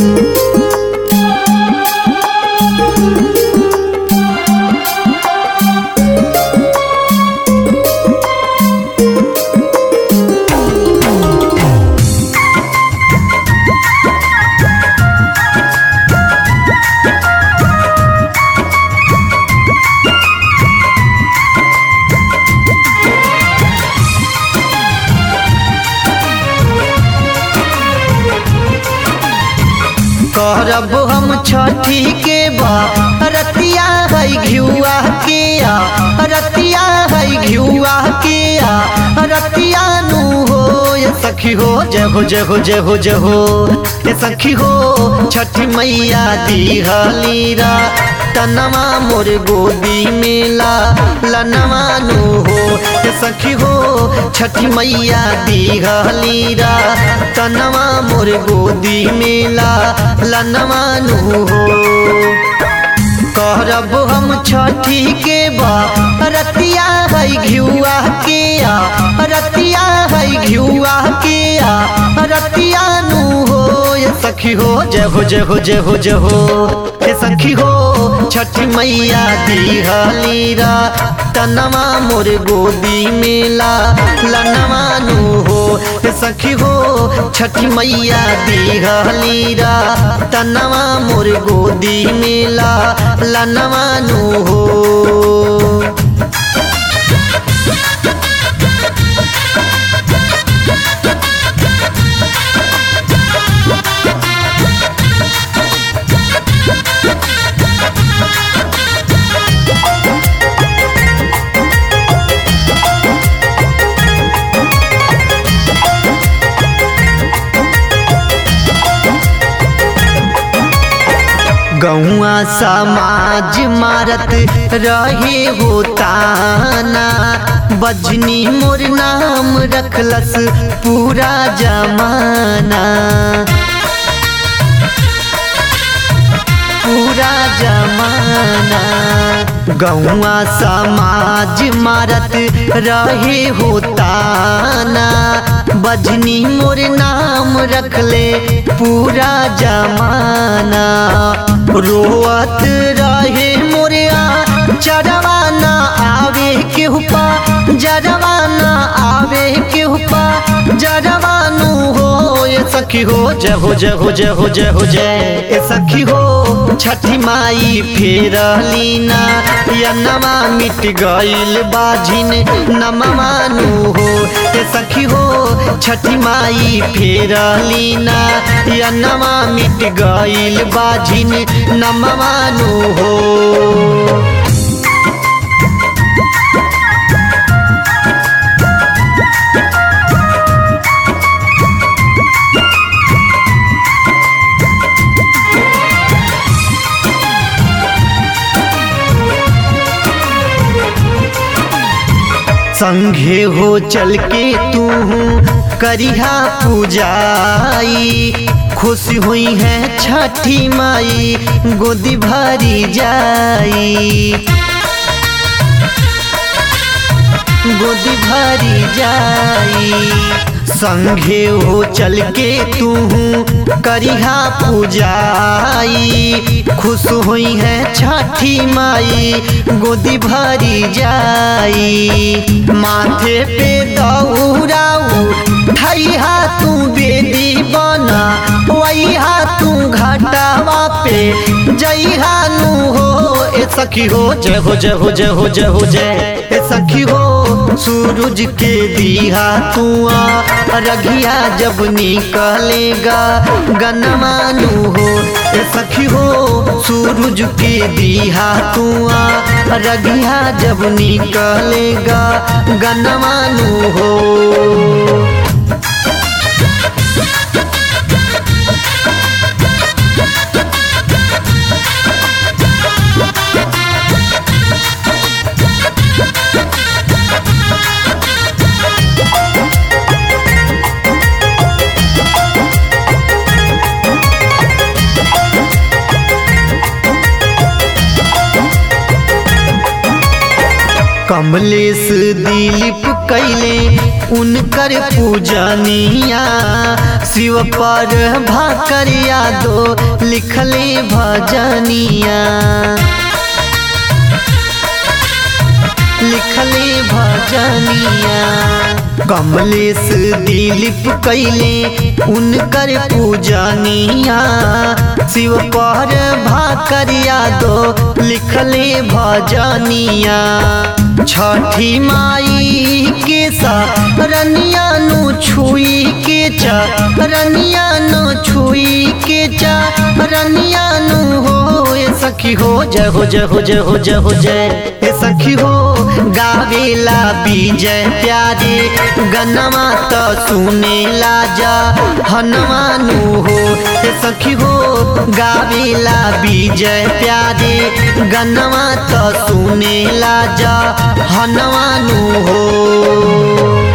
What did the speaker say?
करब हम छठी के बा रतिया है घियुआ के आ रतिया है घियुआ के आ रतिया नु हो ये सखी हो जय हो जय हो जय हो जय हो ये सखी हो छठी मैया दी हलीरा तनवा मोर गोदी मेला लनवा नु हो ये सखी हो छठी मैया दी हलीरा तनवा मोर गोदी मेला लनवा नु हो करब हम छठी के बा रतिया है घियुआ के आ रतिया है घियुआ के आ रतिया नु हो ये सखी हो जय हो जय हो जय हो जय हो ये सखी हो छठी मैया दी हलीरा तनवा मोर गोदी मेला लनवा नु हो ये सखी हो छठी मैया दी हलीरा तनवा मोर गोदी मेला लनवा नु हो गौआ समाज मारत रहे हो ताना बजनी मोर नाम रखलस पूरा जमाना पूरा जमाना गौआ समाज मारत रहे हो ताना बजनी मोर नाम रखले पूरा जमाना रोअत रहे मोरिया चरवाना आवे के हुपा जरवाना आवे के हुपा जरवानु हो ये सखी हो जय हो जय हो जय हो जय हो जय ए सखी हो छठी माई फेर लीना या नमा मिट गईल बाझिन नमवानु हो ए सखी हो छठी माई फेर लीना या नमा मिट गईल बाझिन नमवानु हो संघे हो चल के तू करिहा पूजाई खुश हुई है छठी माई गोदी भरी जाई गोदी भरी जाई संघे हो चल के तू करिहा पूजाई खुश हुई है छठी माई गोदी भरी जाई माथे पे दौड़ाऊ धैहा तू बेदी बना वैहा तू घटावा पे जइहा नु हो ए सखी हो जय हो जय हो जय हो जय हो जय ए सखी हो सूरज के दिया तुआ रघिया जब निकलेगा गनमानु हो ए सखी हो सूरज के दिया तुआ रघिया जब निकलेगा गनमानु हो कमलेश दिलीप कैले उनकर पूजनिया शिव पर भाकरिया दो लिखले भजनिया लिखले भजनिया कमलेश दिलीप कैले उनकर पूजनिया शिव पर भाकरिया दो लिखले भजनिया छठी माई के रनिया नु छुई के रनिया नु छुई के रनिया नु हो ए सखी हो जय हो जय हो जय हो जय हो जय ए सखी हो गावेला विजय प्यारे गनमा तो सुने लाजा हनुमानु हो ए सखी हो गावेला विजय प्यारे गनमा तो सुने लाजा हनुमानु हो